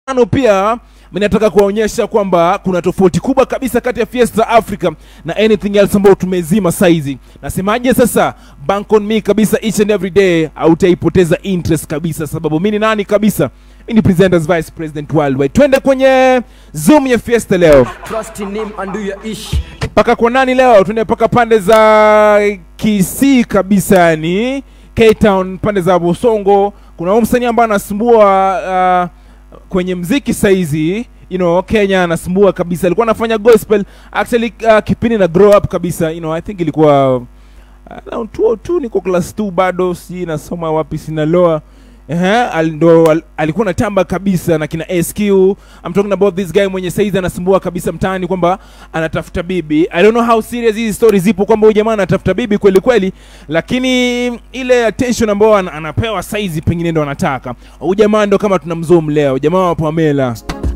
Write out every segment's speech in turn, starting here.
Ano pia mimi nataka kuwaonyesha kwamba kuna tofauti kubwa kabisa kati ya Fiesta Africa na anything else ambayo tumezima saizi. Nasemaje sasa? Bank on me kabisa each and every day, hautaipoteza interest kabisa, sababu mimi ni nani kabisa? Mimi ni presenters vice president worldwide. Twende kwenye zoom ya Fiesta leo. Trust in him and do your ish. Paka kwa nani leo? Tuende paka pande za Kisii kabisa, yani K Town, pande za Bosongo. Kuna huyu msanii ambaye anasumbua uh, kwenye mziki saizi you know Kenya anasumbua kabisa. Alikuwa anafanya gospel actually uh, kipindi na grow up kabisa, you know I think ilikuwa uh, around 202 niko class 2 bado, si nasoma wapi Sinaloa. Ehe, al- ndo al- alikuwa natamba kabisa na kina SQ. I'm talking about this guy mwenye saizi anasumbua kabisa mtaani kwamba anatafuta bibi. I don't know how serious hizi stories zipo kwamba huyu jamaa anatafuta bibi kweli kweli, lakini ile attention ambayo ana- anapewa saizi pengine ndo anataka. Huyu jamaa ndo kama tunamzoom leo, jamaa wa Pamela.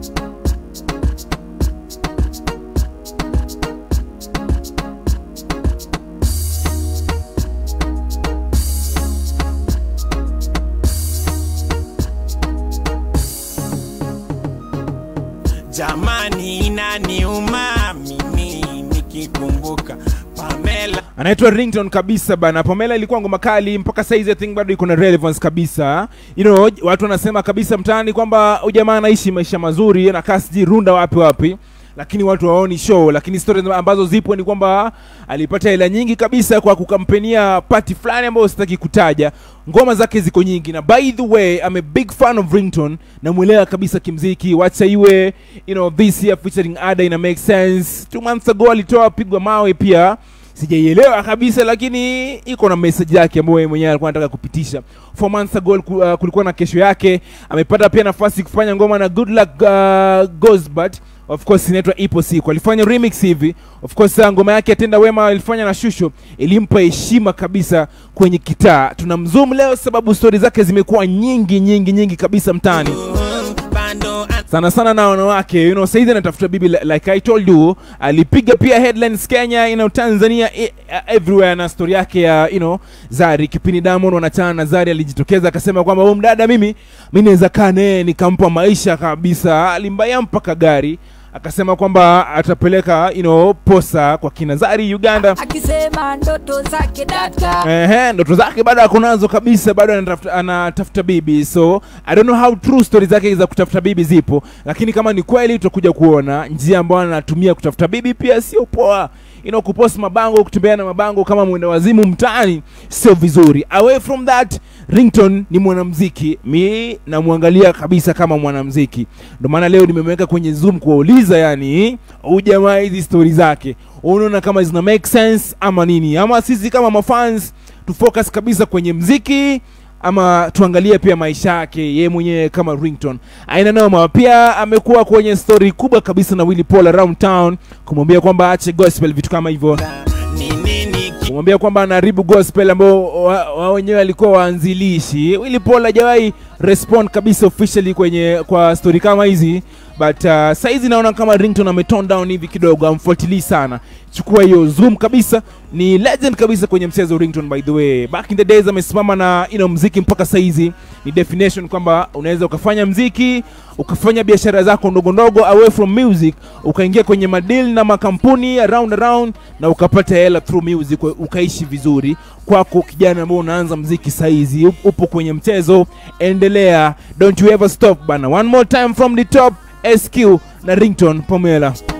Jamani, inaniuma mimi nikikumbuka Pamela. anaitwa rington kabisa bana pamela ilikuwa ngoma kali mpaka saizi i think bado iko na relevance kabisa you know watu wanasema kabisa mtaani kwamba huyu jamaa anaishi maisha mazuri anakaa sijui runda wapi wapi lakini watu waoni show lakini stories ambazo zipo ni kwamba alipata hela nyingi kabisa kwa kukampenia party fulani ambayo sitaki kutaja ngoma zake ziko nyingi na by the way I'm a big fan of rington namwelewa kabisa kimziki wacha iwe you know this year featuring ada ina make sense two months ago alitoa pigwa mawe pia sijaielewa kabisa lakini iko na message yake ambayo yeye mwenyewe alikuwa anataka kupitisha four months ago ku- uh, kulikuwa na kesho yake amepata pia nafasi kufanya ngoma na good luck uh, Gosbert of course inaitwa ipo siku alifanya remix hivi of course uh, ngoma yake atenda wema alifanya na shusho ilimpa heshima kabisa kwenye kitaa tunamzoom leo sababu stori zake zimekuwa nyingi nyingi nyingi kabisa mtaani Bando an- sana sana na wanawake you know saizi anatafuta bibi li- like i told you alipiga pia headlines kenya you know tanzania e- uh, everywhere na story yake ya you know zari kipindi diamond wanachana na zari alijitokeza akasema kwamba huyu mdada mimi mi naweza kaa naye nikampa maisha kabisa alimbaya mpaka gari akasema kwamba atapeleka you know posa kwa kina zari uganda akisema ndoto zake data Ehe, ndoto zake bado ako nazo kabisa, bado anatafuta, anatafuta bibi, so I don't know how true stories zake za kutafuta bibi zipo, lakini kama ni kweli tutakuja kuona njia ambayo anatumia kutafuta bibi pia sio poa. You know, kupost mabango, kutembea na mabango kama mwenda wazimu mtaani sio vizuri. Away from that, Rington ni mwanamziki, mi namwangalia kabisa kama mwanamziki, ndio maana leo nimemweka kwenye Zoom kuwauliza, yani huyu jamaa hizi stori zake unaona kama zina make sense ama nini, ama sisi kama mafans tufocus kabisa kwenye mziki ama tuangalie pia maisha yake yeye mwenyewe kama Rington. Aina noma. Pia amekuwa kwenye story kubwa kabisa na Willy Paul around town kumwambia kwamba aache gospel, vitu kama hivyo ni nini ki- kumwambia kwamba anaharibu gospel ambao wa, wa wenyewe walikuwa waanzilishi. Willy Paul hajawahi respond kabisa officially kwenye kwa story kama hizi but uh, saizi naona kama Rington ametone down hivi kidogo, amfuatilii sana. Chukua hiyo zoom kabisa, ni legend kabisa kwenye mchezo Rington by the way. Back in the days amesimama na you know, mziki mpaka saizi ni definition kwamba unaweza ukafanya mziki ukafanya biashara zako ndogo ndogo away from music ukaingia kwenye madili na makampuni around around na ukapata hela through music ukaishi vizuri kwako kijana ambao unaanza mziki saizi up- upo kwenye mchezo endelea don't you ever stop bana one more time from the top SQ na Rington Pamela